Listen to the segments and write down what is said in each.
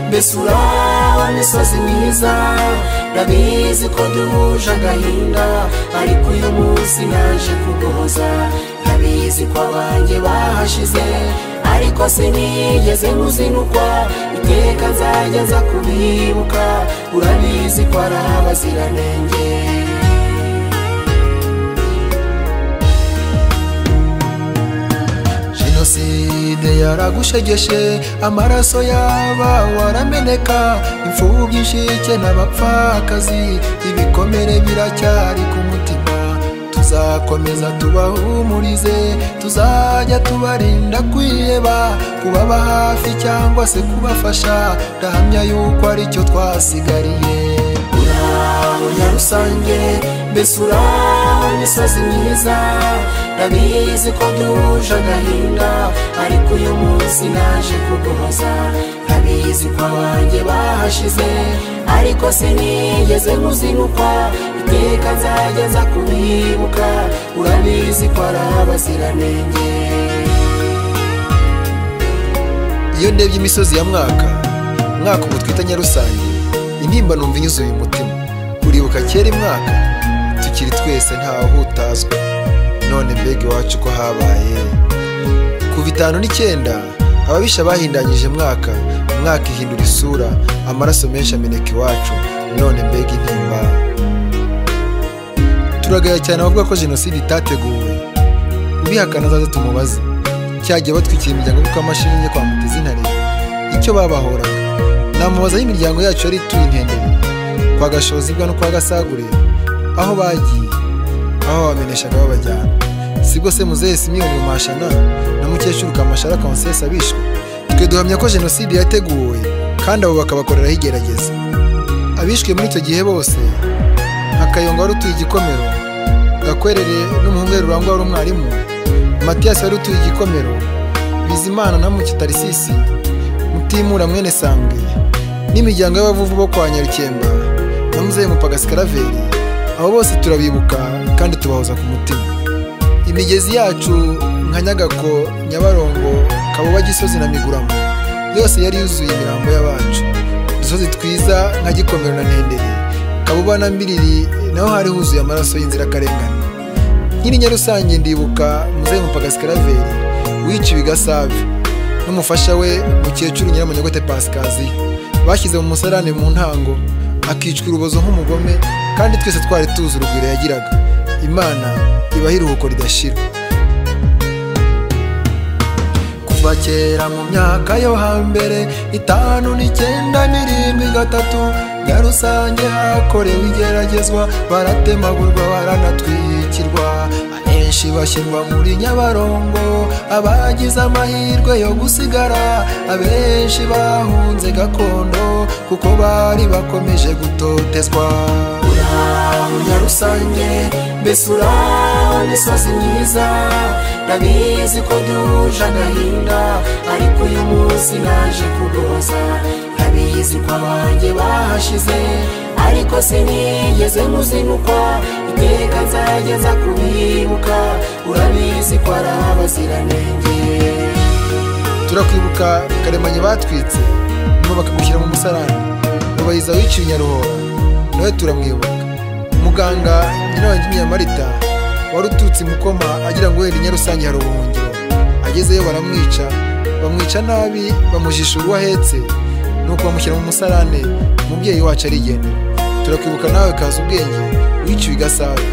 mbese uraho misozi myiza ndabizi ko duhuje agahinda ariko uyu munsi naje kuguhoza ndabizi ko abanjye bahashize ariko sinigeze muzinukwa iteka nzajya nza kubibuka urabizi ko ari abaziranenge jenoside yaragushegeshe amaraso yaba warameneka imfubyi inshike n'abapfakazi ibikomere biracyari ku mutima tuzakomeza tubahumurize tuzajya tubarinda kwiheba kubaba hafi cyangwa se kubafasha ndahamya yuko aricyo twasigariye uraho nyarusange mbese uraho imisozi myiza ndabizi ko duhuje agahinda ariko uyu munsi naje kuguhoza ndabizi ko abanjye bahashize ariko sinigeze muzinukwa iteka nzajya nza kubibuka urabizi ko ari abaziranenge iyo ndebye imisozi ya mwaka mwaka ubu twita nyarusange intimba numva inyuzuye umutima uribuka kera imwaka tukiri twese ntawe utazwi none mbega iwacu ko habaye kuva itanu n'icyenda ababisha bahindanyije mwaka umwaka ihindura isura amaraso menshi ameneka iwacu none mbega intimba turagaya cyane abavuga ko jenoside itateguwe ubihakana azaze tumubaze cyagiye batwikira imiryango kuko amashini yo kwa mutezi icyo babahoraga namubaza aho imiryango yacu yari ituye inkendere kwa gashozibwa no kwa gasagure aho bagiye aho bameneshaga babajyana si bwose muzehe simiyoni mashana na mukecuru kamashara konsesi abishwe twe duhamya ko jenoside yateguwe kandi abo bakabakoreraho igerageza abishwe muri icyo gihe bose akayonga wari utuye igikomero gakwerere n'umuhungu we rurangwa wari umwarimu matiyasi wari utuye igikomero bizimana na mukitarisisi mutimura mwene sambwe n'imiryango y'abavuvu bo kwa nyarukemba na muzehe mupagasi karaveri abo bose turabibuka kandi tubahoza ku mutima imigezi yacu nka nyagako nyabarongo kabuba gisozi na miguramo yose yari yuzuye imirambo y'abacu udusozi twiza nka gikomero na ntendere kabuba na mbiriri naho hari huzuye amaraso y'inzirakarengane nyiri nyarusange ndibuka muzehe mupagasi karaveri wiciwe i gasave n'umufasha we mukecuru nyiramunyagote pasikaziya bashyize mu musarane mu ntango akicwa urubozo nk'umugome kandi twese twari tuzi urugwiro yagiraga imana ibaho iruhuko ridashira kuva kera mu myaka yo hambere itanu n'icyenda n'irindwi gatatu ya rusange hakorewe igeragezwa baratemagurwa baranatwikirwa ahenshi bashyirwa muri nyabarongo abagize amahirwe yo gusigara abenshi bahunze gakondo kuko bari bakomeje gutotezwa uraho nyarusange mbese uraho imisozi myiza ndabizi ko duhuje agahinda ariko uyu munsi naje kuguhoza ndabizi ko abanjye bahashize ariko sinigeze muzinukwa iteka nzajya nza kubibuka urabizi ko ari abaziranenge turakwibuka karemanye batwitse ngo bakagushyira mu musarani rubayiza wiciwe nyaruhora nawe turamwibuka muganga nyina wanjye nyamarita wari ututse mukoma agira ngo wenda nyarusange hari ubuhungiro agezeyo baramwica bamwica nabi bamujisha uwo ahetse nuko bamushyira mu musarane umubyeyi wacu arigendera turakwibuka nawe kaza ubwenge wiciwe i gasave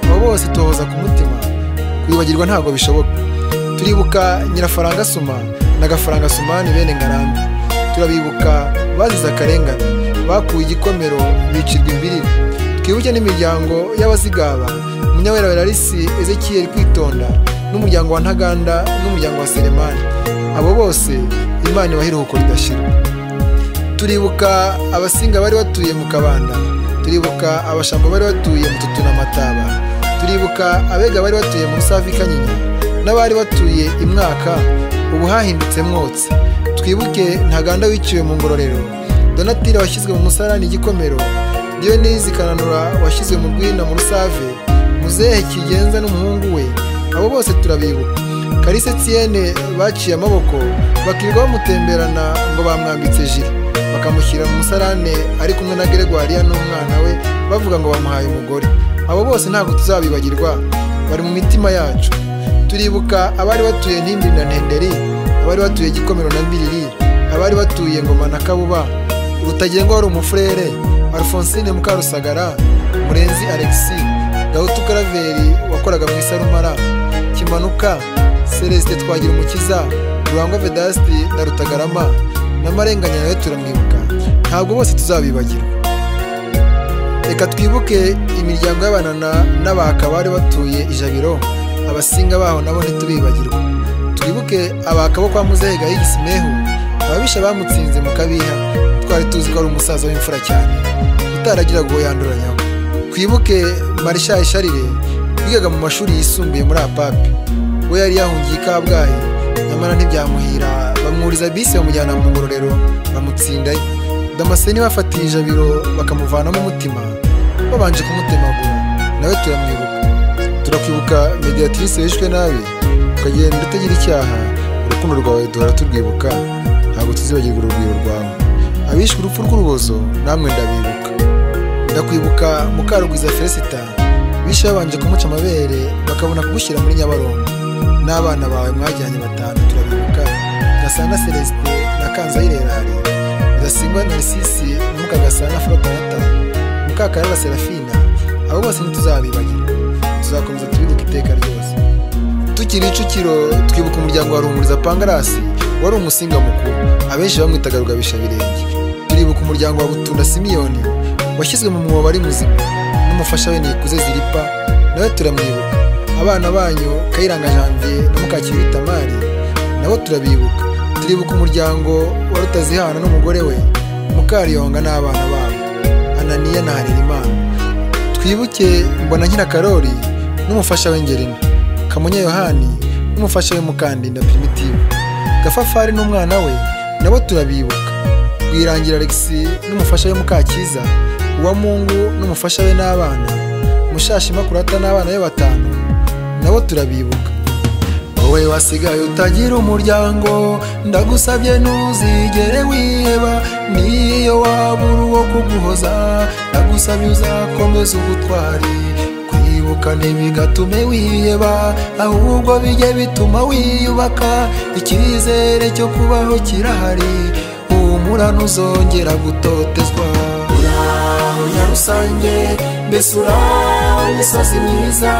abo bose tuhoza ku mutima kwibagirwa ntabwo bishoboka turibuka nyirafaranga suma na gafaranga sumani bene ngarambe turabibuka bazize akarengane bakuwe igikomero bicirwa imbiriri twibuke n'imiryango y'abazigaba munyawera werarisi ezekiyeri kwitonda n'umuryango wa ntaganda n'umuryango wa seremani abo bose imana ibaha iruhuko ridashira turibuka abasinga bari batuye mu kabanda turibuka abashamba bari batuye mu tutuna mataba turibuka abega bari batuye mu savi kanyinya n'abari batuye imwaka ubu hahindutse mwotsi twibuke ntaganda wiciwe mu ngororero donatire washyizwe mu musarani igikomero diyonizi kananura washyizwe mu rwina mu rusave muzehe kigenza n'umuhungu we abo bose turabibuka karise tiyene baciye amaboko bakirirwa bamutemberana ngo bamwambitse jire bakamushyira mu musarane ari kumwe na Gregoria n'umwana we bavuga ngo bamuhaye umugore abo bose ntabwo tuzabibagirwa bari mu mitima yacu turibuka abari batuye ntimbiri na ntenderi abari batuye gikomero na mbiriri abari batuye ngoma na kabuba urutagengwa wari umufurere alphonsine mukarusagara murenzi alexi gahutu karaveri wakoraga mu isarumara kimanuka celestin twagira umukiza rurangwa vedasti na rutagarama n'amarenganya nayo turamwibuka ntabwo bose tuzabibagirwa reka twibuke imiryango y'abanana n'abaka bari batuye ijabiro abasinga baho nabo ntitubibagirwa twibuke abaka bo kwa muzehe gayigisimehu ababisha bamutsinze mu kabiha twari tuzi ko ari umusaza w'imfura cyane utaragira ngo yanduranyaho twibuke marishayi sharire wigaga mu mashuri yisumbuye muri apapi we yari yahungiye i kabgayi nyamara ntibyamuhira bamwuriza bisi bamujyana mu ngororero bamutsindayo damascene bafatiye ijabiro bakamuvanamo umutima babanje kumutemagura nawe turamwibuka turakwibuka mediatrice yishwe nabi ukagenda utagira icyaha urukundo rwawe duhora turwibuka ntabwo tuzibagirwa urugwiro rwawe abishwe urupfu rw'urubozo namwe ndabibuka ndakwibuka mukarugwiza felicita bishe babanje kumuca amabere bakabona kugushyira muri nyabarongo n'abana bawe mwajyanye batanu turabibuka gasana celestin na kanzayirerari gasingwa narisisi na mukagasana forotanata mukakarara serafina abo bose ntituzabibagira tuzakomeza twibuka iteka ryose tukiri icukiro twibuka umuryango wa rumuriza pangarasi wari umusinga mukuru abenshi bamwitaga rugabishabirenge turibuka umuryango wa butunda simiyoni washyizwe mu mwobo ari muzima n'umufasha we nikuze ziripa nawe turamwibuka abana banyu kayiranga janvier na mukakiri tamari nabo turabibuka turibuka umuryango wa rutazihana n'umugore we mukariyonga n'abana babo ananiya na harerimana twibuke mbona nyirakarori n'umufasha we ngerina kamunya yohani n'umufasha we mukandinda primitive gafafari n'umwana we nabo turabibuka rwirangira alexi n'umufasha we mukakiza uwa mungu n'umufasha we n'abana mushashima kurata n'abana be batanu nabo turabibuka wowe wasigaye utagira umuryango ndagusabye ntuzigere wiheba niyo wabura uwo kuguhoza ndagusabye uzakomeza ubutwari kwibuka ntibigatume wiheba ahubwo bijye bituma wiyubaka icyizere cyo kubaho kirahari humura ntuzongera gutotezwa uraho nyarusange mbese uraho imisozi myiza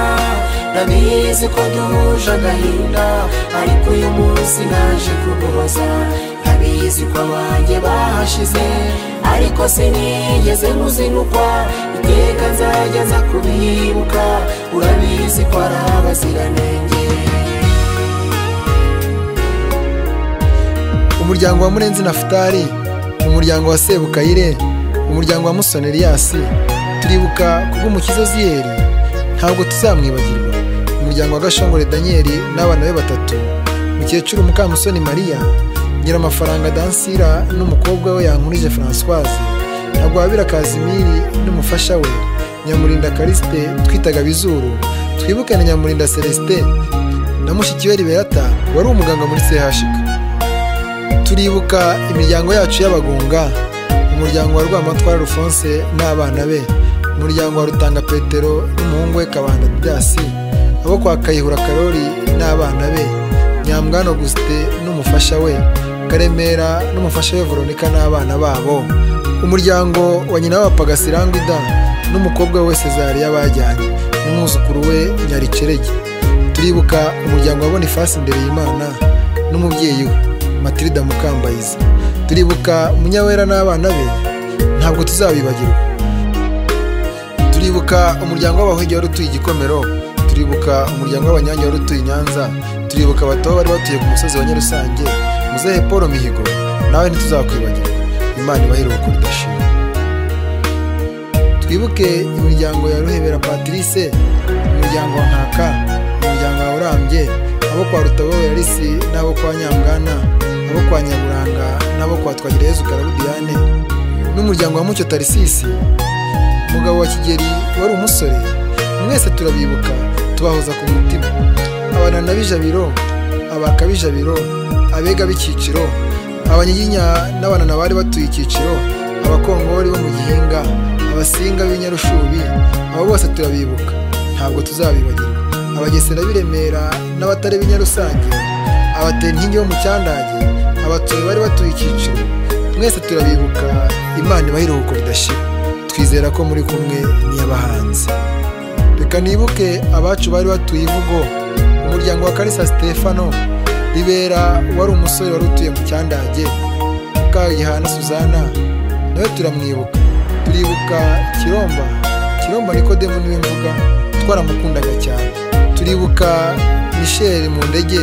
ndabizi ko duhuje agahinda ariko uyu munsi naje kuguhoza ndabizi ko abanjye bahashize ariko sinigeze muzinukwa iteka nzajya nza kubibuka urabizi ko ari abaziranenge umuryango wa murenzi nafutari umuryango wa sebukayire umuryango wa musoni riyasi turibuka kubw'umukiza ziyeri ntabwo tuzamwibagirwa umuryango wa gashongore daniyeli n'abana be batatu mukecuru mukamusoni mariya nyiramafaranga dansira n'umukobwa we yankurije francoise ntagwabira kazimiri n'umufasha we nyamurinda karisite twitaga bizuru twibuke na nyamurinda celestin na mushiki we riberata wari umuganga muri chk turibuka imiryango yacu y'abagunga umuryango wa rwamatwara rufonse n'abana be umuryango wa rutanga petero n'umuhungu we kabanda byasi abo kwa kayihura karori n'abana be nyambwano gusite n'umufasha we karemera n'umufasha we veronika n'abana babo umuryango wa nyina w'abapagasiranguda n'umukobwa we cesariya bajyanye n'umwuzukuru we nyaricerege turibuka umuryango wa bonifasi imbere y'imana n'umubyeyi we matilida mukambayiza turibuka munyawera n'abana be ntabwo tuzabibagirwa turibuka umuryango w'abahigi wari utuye igikomero turibuka umuryango w'abanyange wari utuye i nyanza turibuka abatobo bari batuye ku musozi wa nyarusange muzehe paul mihigo nawe ntituzakwibagirwa imana ibahe iruhuko ridashira twibuke imiryango ya ruhebera patrice umuryango wa nkaka umuryango wa urambye abo kwa rutabo yarisi n'abo kwa nyamwana abo kwa nyaburanga n'abo kwa twagireyezu karabudiyane n'umuryango wa mucyo tarisisi umugabo wa kigeri wari umusore mwese turabibuka tubahoza ku mutima abanana b'ijabiro abaka b'ijabiro abega b'icyiciro abanyiginya n'abanana bari batuye icyiciro abakongori bo mu gihinga abasinga b'inyarushubi abo bose turabibuka ntabwo tuzabibagirwa abagesera b'i remera n'abatari b'inyarusange abatera inkingi bo mu cyandage abatuye bari batuye icyiciro mwese turabibuka imana ibaha iruhuko ridashira twizera ko muri kumwe n'iy'abahanzi reka nibuke abacu bari batuye ivugo umuryango wa karisa stefano ribera wari umusore wari utuye mu cyandage mukagihana suzana nawe turamwibuka turibuka kiromba kiromba nikodemu niwe mvuga twaramukundaga cyane turibuka misheli mu ndege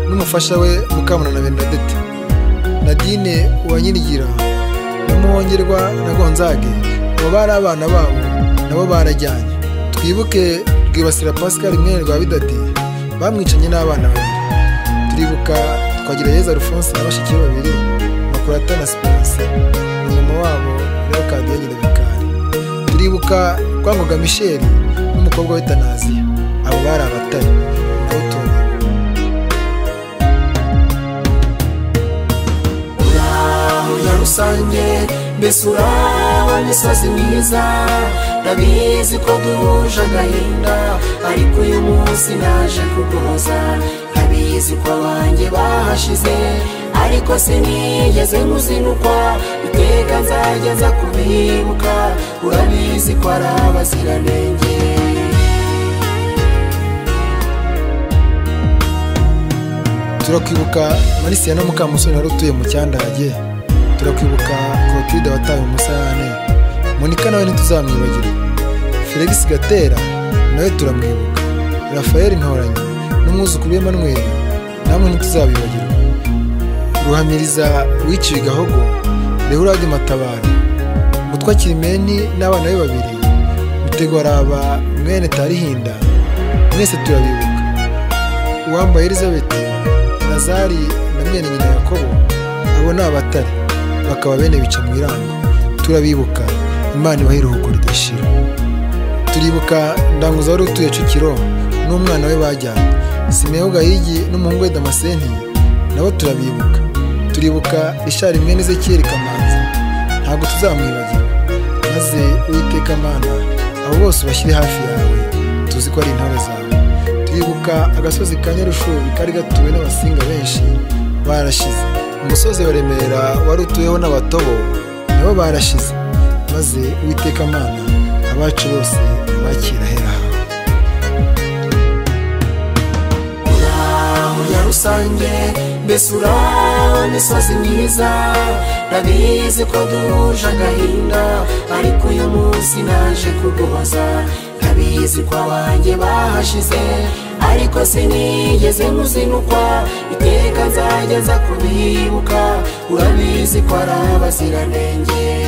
n'umufasha we mukamuna na benedete nadine uwanyirigira na muhongerwa na gonzage abo bari abana babo nabo barajyanye twibuke rwibasira pascal mwene rwa bidati bamwicanye n'abana babiri turibuka twagira yeza alphonse na bashiki be babiri makurata na sipense na mama wabo rero kadiye nyina bikari turibuka twangoga misheli n'umukobwa we tanaziya abo bari abatari nabo tuba uraho nyarusange mbese uraho misozi myiza ndabizi ko duhuje agahinda ariko uyu munsi naje kuguhoza ndabizi ko abanjye bahashize ariko sinigeze nkuzinukwa iteka nzajya nza kubibuka urabizi ko ari abaziranenge turakwibuka marisiya na mukamusore wari utuye mu cyandage turakwibuka clotilde wataye umusarane monika nawe ntituzamwibagirwa felix gatera nawe turamwibuka rafael ntoranyi n'umwuzukuru w'emmanuel namwe ntituzabibagirwa ruhamiriza wiciwe gahogo rehurade matabaro mutwa kirimeni n'abana be babiri mutegwaraba mwene tarihinda mwese turabibuka uwambaye elizabeth nazari na mwene nyina yakobo abo ni abatare bakaba bene bica mu irango turabibuka imana ibaha iruhuko ridashira turibuka ndanguza wari utuye cukiro n'umwana we bajyana simeho gahigi n'umuhungu we damasenti nabo turabibuka turibuka ishari mwene ezekiyeri kamanzi ntabwo tuzamwibagirwa maze uwiteka mana abo bose ubashyire hafi yawe tuzi ko ari intore zawe twibuka agasozi ka nyarushubi kari gatuwe n'abasinga benshi barashize umusozi wa remera wari utuweho n'abatobo nabo barashize maze uwiteka amana abacu bose bakira ahera hawe uraho nyarusange mbese uraho misozi myiza ndabizi ko duhuje agahinda ariko uyu munsi naje kuguhoza ndabizi ko abanjye bahashize ariko sinigeze nkuzinukwa iteka nzajya nza kubibuka urabizi ko ari abaziranenge